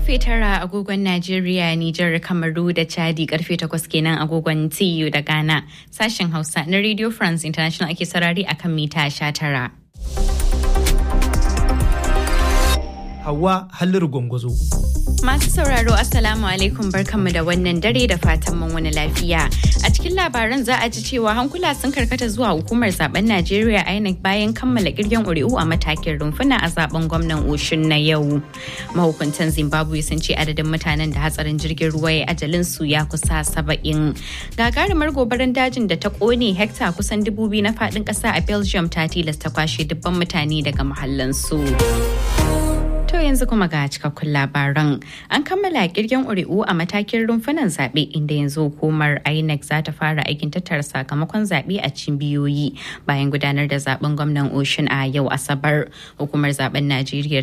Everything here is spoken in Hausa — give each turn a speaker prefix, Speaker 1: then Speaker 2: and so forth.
Speaker 1: karfe tara agogon Najeriya, Nijar, Kamaru da Chadi karfe takwas kenan agogon TU da Ghana. Sashen Hausa na Radio France International ake sarari akan mita sha tara.
Speaker 2: Hawa Halliru Gwangwazo.
Speaker 1: Masu sauraro Assalamu alaikum barkanmu da wannan dare da fatan mun wani lafiya. A cikin labaran za a ji cewa hankula sun karkata zuwa hukumar zaben Najeriya INEC bayan kammala kirgen ƙuri'u a matakin rumfuna a zaben gwamnan Oshun na yau. Mahukuntan Zimbabwe sun ce adadin mutanen da hatsarin jirgin ruwa ya ajalin su ya kusa saba'in. Gagarumar gobarar dajin da ta kone hekta kusan dubu biyu na faɗin ƙasa a Belgium ta tilasta kwashe dubban mutane daga mahallansu. To yanzu kuma ga cikakkun labaran. An kammala kirgen ƙuri'u a matakin rumfunan zaɓe inda yanzu hukumar INEC za ta fara aikin tattara sakamakon zaɓe a cibiyoyi bayan gudanar da zaben gwamnan Ocean a yau Asabar. Hukumar zaben Najeriya